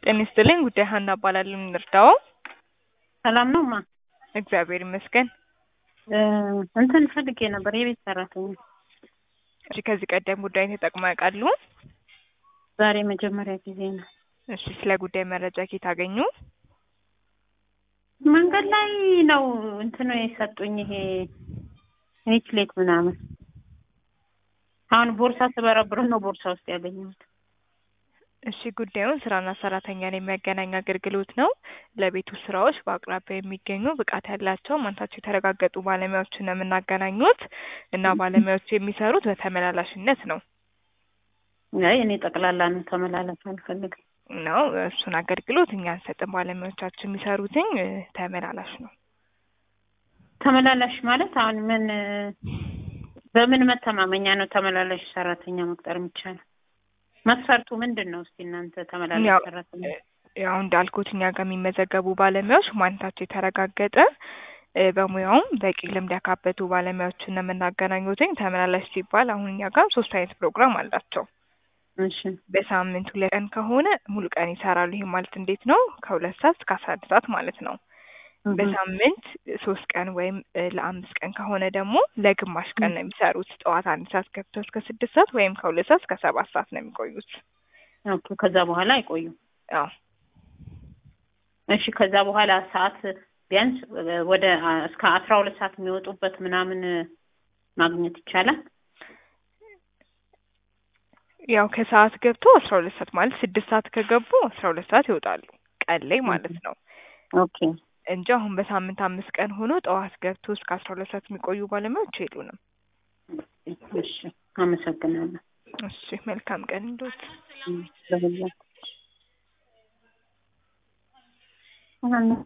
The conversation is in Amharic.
ጤና ይስጥልኝ ጉዳይ ሀና እባላለሁ። እንርዳው? ሰላም ነው ማ እግዚአብሔር ይመስገን። እንትን ፈልጌ ነበር የቤት ሰራተኛ። እሺ ከዚህ ቀደም ጉዳይን ተጠቅመው ያውቃሉ? ዛሬ መጀመሪያ ጊዜ ነው። እሺ ስለ ጉዳይ መረጃ ከየት አገኙ? መንገድ ላይ ነው እንትኑ የሰጡኝ ይሄ ኔትሌት ምናምን። አሁን ቦርሳ ስበረብር ነው ቦርሳ ውስጥ ያገኘሁት። እሺ ጉዳዩን ስራና ሰራተኛን የሚያገናኝ አገልግሎት ነው። ለቤቱ ስራዎች በአቅራቢያ የሚገኙ ብቃት ያላቸው ማንነታቸው የተረጋገጡ ባለሙያዎችን ነው የምናገናኙት እና ባለሙያዎቹ የሚሰሩት በተመላላሽነት ነው አይ እኔ ጠቅላላ ነው ተመላለስ አልፈልግም። ነው እሱን አገልግሎት እኛ አንሰጥም። ባለሙያዎቻችን የሚሰሩትኝ እ፣ ተመላላሽ ነው። ተመላላሽ ማለት አሁን ምን በምን መተማመኛ ነው ተመላላሽ ሰራተኛ መቅጠር የሚቻለው? መስፈርቱ ምንድን ነው? እስቲ እናንተ ተመላላሽ ያው ሰራተኛ ያው እንዳልኩት እኛ ጋር የሚመዘገቡ ባለሙያዎች ማንነታቸው የተረጋገጠ እ፣ በሙያውም በቂ ልምድ ያካበቱ ባለሙያዎችን ነው የምናገናኙትኝ። ተመላላሽ ሲባል አሁን እኛ ጋር ሶስት አይነት ፕሮግራም አላቸው። እሺ በሳምንት ሁለት ቀን ከሆነ ሙሉ ቀን ይሰራሉ። ይሄ ማለት እንዴት ነው? ከሁለት ሰዓት እስከ አስራ አንድ ሰዓት ማለት ነው። እህ፣ በሳምንት ሶስት ቀን ወይም እ፣ ለአምስት ቀን ከሆነ ደግሞ ለግማሽ ቀን ነው የሚሰሩት። ጠዋት አንድ ሰዓት ገብተው እስከ ስድስት ሰዓት ወይም ከሁለት ሰዓት እስከ ሰባት ሰዓት ነው የሚቆዩት። ኦኬ ከዛ በኋላ አይቆዩም። አዎ እሺ ከዛ በኋላ ሰዓት ቢያንስ ወደ እስከ አስራ ሁለት ሰዓት የሚወጡበት ምናምን ማግኘት ይቻላል። ያው ከሰዓት ገብቶ አስራ ሁለት ሰዓት ማለት ስድስት ሰዓት ከገቡ አስራ ሁለት ሰዓት ይወጣሉ ቀን ላይ ማለት ነው ኦኬ እንጂ አሁን በሳምንት አምስት ቀን ሆኖ ጠዋት ገብቶ እስከ አስራ ሁለት ሰዓት የሚቆዩ ባለሙያዎች የሉንም። እሺ አመሰግናለሁ። እሺ መልካም ቀን እንዶት ለሁላችሁ